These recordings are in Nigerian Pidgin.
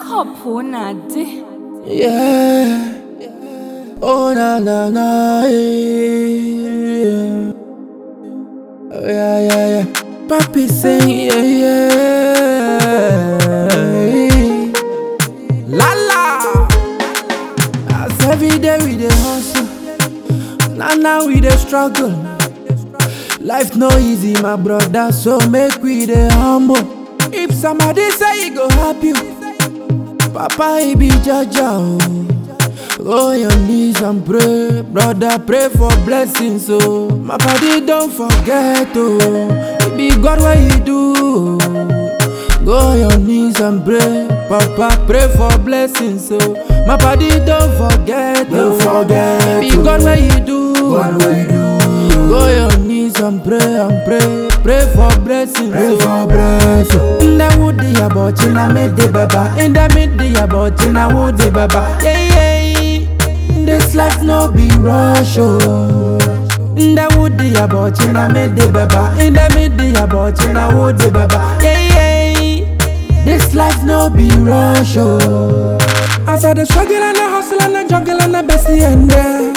Hopunade. Yeah. Oh na na na. Yeah. Oh, yeah yeah yeah. Papi sing yeah yeah. La la. As every day we dey hustle. Now now we dey struggle. Life no easy, my brother, so make we dey humble. If somebody say he go help you, Papa he be Jaja oh. Go on your knees and pray, brother, pray for blessings oh. My body don't forget oh, it be God what you do. oh. Go on your knees and pray, Papa, pray for blessings oh. My body don't forget oh, Don't forget it be oh. God what you do. God what you do. Go on your knees and pray and pray, pray for blessings. Pray oh. for blessing. In the wood the about in the mid the baba In the mid the about in the wood the baba Yeah yeah This life no be rush oh In the wood the about in the mid the baba In the mid the about in the wood the baba Yeah yeah This life no be rush oh As I the struggle and the hustle and the juggle and the bestie and there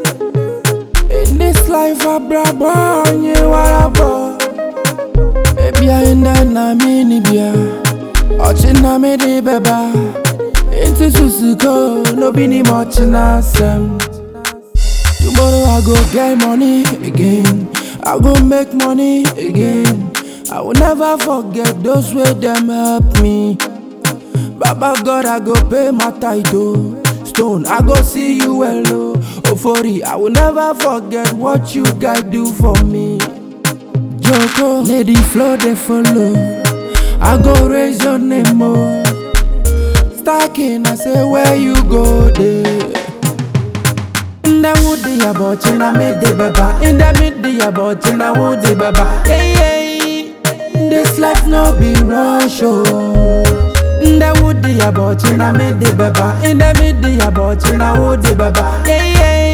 In this life I brought born you are a boy Ebia enda na mini bia Ochi na me di beba Inti susuko No be ni much na sem Tomorrow I go get money again I go make money again I will never forget those way them help me Baba God I go pay my title Stone I go see you hello Ofori I will never forget what you guys do for me Joko, lady flow they follow. I go raise your name more. Stacking, I say where you go there. In the wood the about in the mid the baba. In the mid the about in the wood the baba. Yeah yeah. This life no be rush oh. In the wood the about in the mid the baba. In the mid the about in the wood the baba. Yeah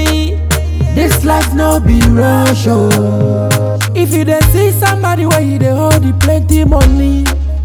yeah. This life no be rush oh. If you dey see somebody where you dey hold the plenty money,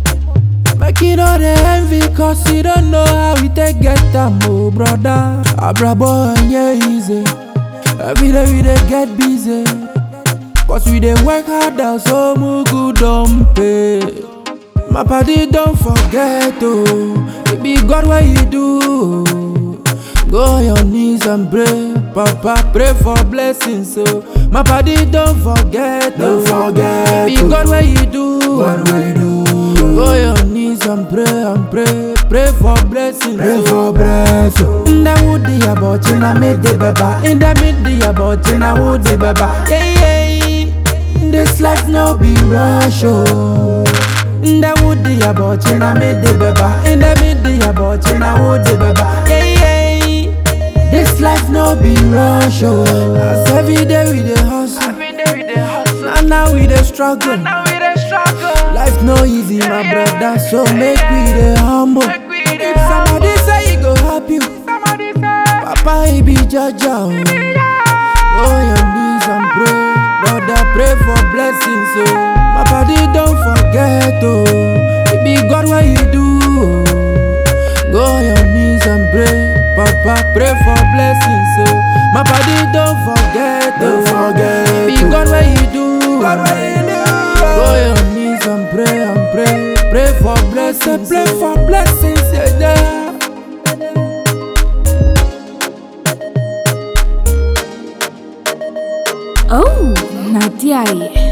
make you no dey envy cause you don't know how we take get am oh brother. Abrabo yeah easy, every day we dey get busy, cause we dey work hard and so mugu don pay. My party don't forget oh, it be God what you do. oh. Go on your knees and pray, Papa, pray for blessings. So my body don't forget, Don't oh. forget, Be oh. God where you do. God what you do. Go on your knees and pray and pray, pray for blessings. Pray oh. for blessing. In the wood the about in the mid the baba In the mid the about in the wood the baba Yeah yeah This life no be rush oh In the wood the about in the mid the baba In the mid the about in the wood the baba Yeah yeah This life no be rush oh As every day we dey hustle Every day we dey hustle. And now we dey struggle Now we dey struggle. Life no easy my brother So make we dey humble Make we dey If somebody say he go help you Somebody say, Papa he be Jaja oh. Go on your knees and pray, brother. Pray for blessings, oh. My body don't forget, oh. It be God what you do. oh. Go on your knees and pray, Papa. Pray for blessings, oh. My body don't forget, oh. Don't forget, It be oh. God what you do. God what you do. Go on your knees and pray and pray, pray for blessings, pray for blessings, yeah. yeah. Oh, Nadia.